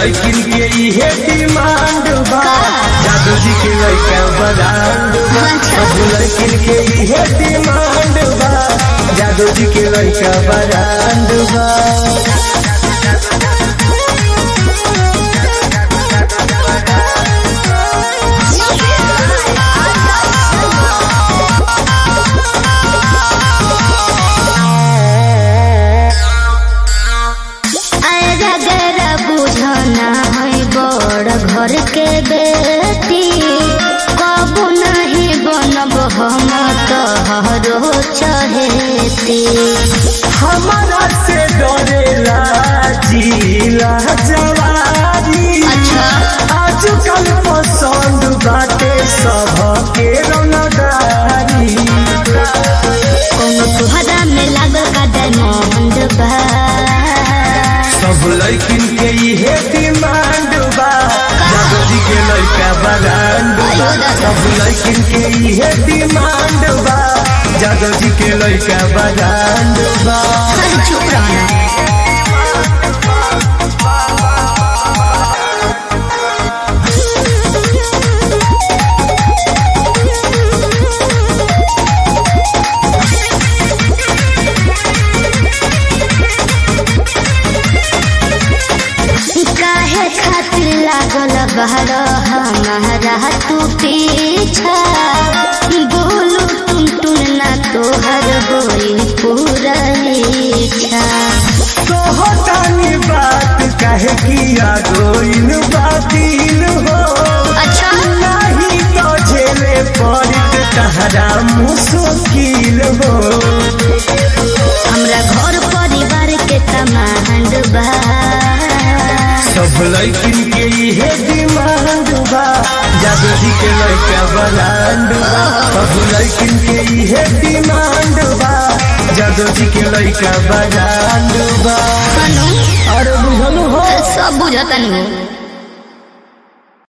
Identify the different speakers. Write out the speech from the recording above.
Speaker 1: लड़किन के इहे डिमांड बा जादू जी के लड़का बरांड बा सब लड़किन के इहे डिमांड बा जादू जी के लड़का बरांड बा
Speaker 2: अगर बुझना है बड़ घर के बेटी कबू नहीं बनब हम तोहरो चहेती
Speaker 1: हमारा से डरेला जिला जवानी
Speaker 2: अच्छा।
Speaker 1: आजकल पसंद बाटे सबके रंगदारी
Speaker 2: कोनो तुहरा में लागल का डायमंड बा
Speaker 1: सब लड़किन के इहे डिमांड बा जादू जी के लड़का बरांड बा सब लड़किन के इहे डिमांड बा जादू जी के लड़का बरांड बा
Speaker 2: अरे चुप रहना काहे खातिर लागल बहर हमारा तू पीछा बोलू टुन टुन ना तोहर होई पूरा इच्छा
Speaker 1: तोहतानी बात कहे किया गोइन बातिल हो
Speaker 2: अच्छा
Speaker 1: नहीं तो झेले पड़त तहरा मुश्किल हो
Speaker 2: हमरा घर परिवार के तमांड बा
Speaker 1: सब लड़किन के इहे डिमांड बा जादू जी के लड़का बलांड बा सब लड़किन के इहे डिमांड बा जादू जी के लड़का बलांड बा
Speaker 2: कनु
Speaker 1: अरे बुझल हो
Speaker 2: सब बुझतनी हो